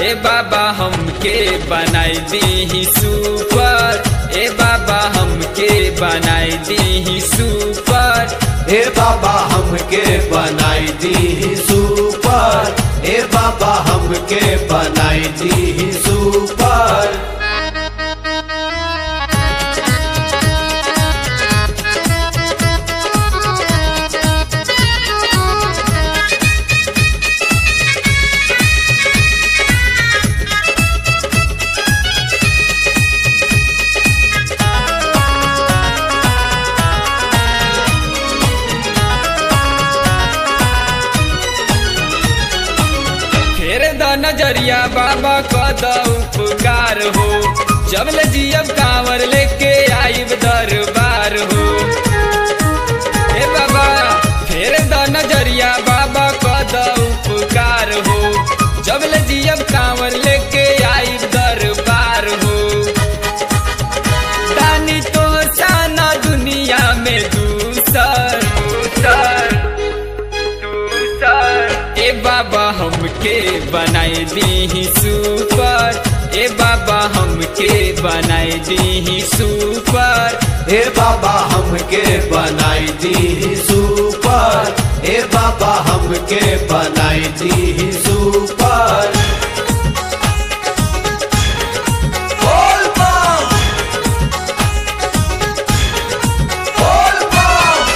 ए बाबा हमके बनाई दी सुपर ए बाबा हमके बनाई दी सुपर ए बाबा हमके बनाई दी सुपर ए बाबा हमके बनाई दी सुपर फेर द नजरिया बाबा कद उपकार हो जब ले जियब कांवर लेके आइब दरबार हो ए बाबा फेर द नजरिया बाबा कद उपकार हो जब ले जियब कांवर लेके आइब दरबार हो दानी तो साना दुनिया में दूसर दूसर दूसर ए बाबा हमके बनाई दी सुपर ए बाबा हमके बनाई दी सुपर ए बाबा हमके बनाई दी सुपर ए बाबा हमके बनाई दी सुपर बोल बम! बोल बम!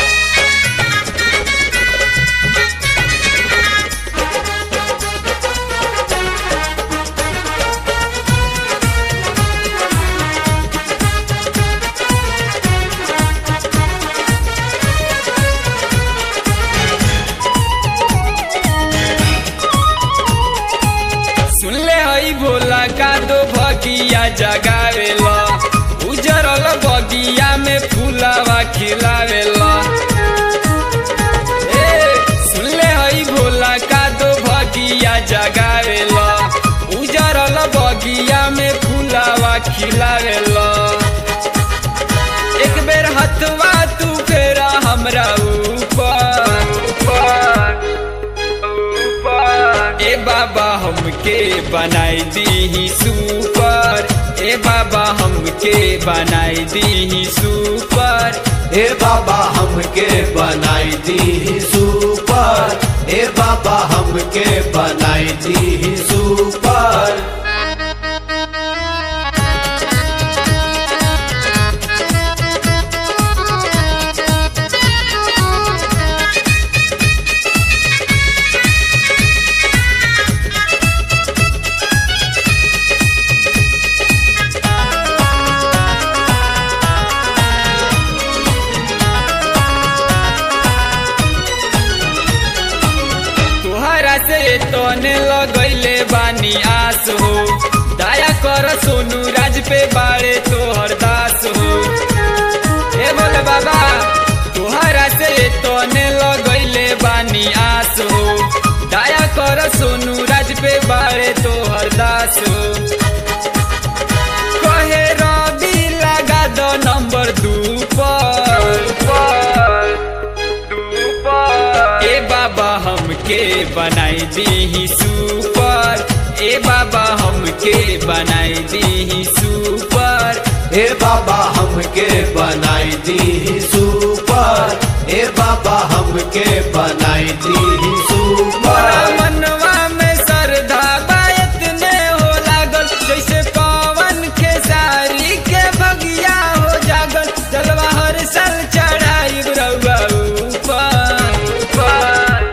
सुन ले हई भोला का दो भगिया जगावेला उजरल बगिया में फूलावा खिलावेला ए सुन ले हई भोला का दो भगिया जगावेला उजरल बगिया में फूलावा खिलावेला एक बेर हथवा तू फेरा हमरा ऊपर ऊपर ए बाबा हमके बनाई दी सुपर ए बाबा हमके बनाई दी सुपर ए बाबा हमके बनाई दी सुपर ए बाबा हमके बनाई दी सुपर तुहरा से तोने लगैले बानी आस हो दया कर सोनू राज पे बाड़े तोहर दास हो ए बोले बाबा तुहरा से तोने लगैले बानी आस हो दया कर सोनू राज पे बाड़े तोहर दास हो कहे रवि लगा दो नंबर दू पर ए बाबा हमके बनाई दी सुपर ए बाबा हमके बनाई दी सुपर ए बाबा हमके बनाई दी सुपर ए बाबा हमके बनाई दी मोरा सुपर मनवा में श्रद्धा बायत ने हो लागल जैसे पवन के सारी के बगिया हो जागल जलवा हर साल चढ़ाई रउआ ऊपर ऊपर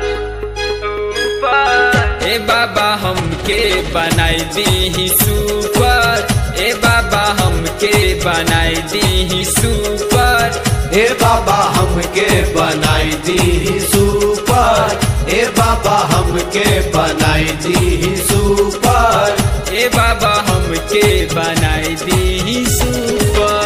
ऊपर ए बाबा हमके बनाई दी सुपर ए बाबा हमके बनाई दी सुपर ए बाबा हमके बनाई दी सुपर ए बाबा हमके बनाई दी सुपर ए बाबा हमके बनाई दी सुपर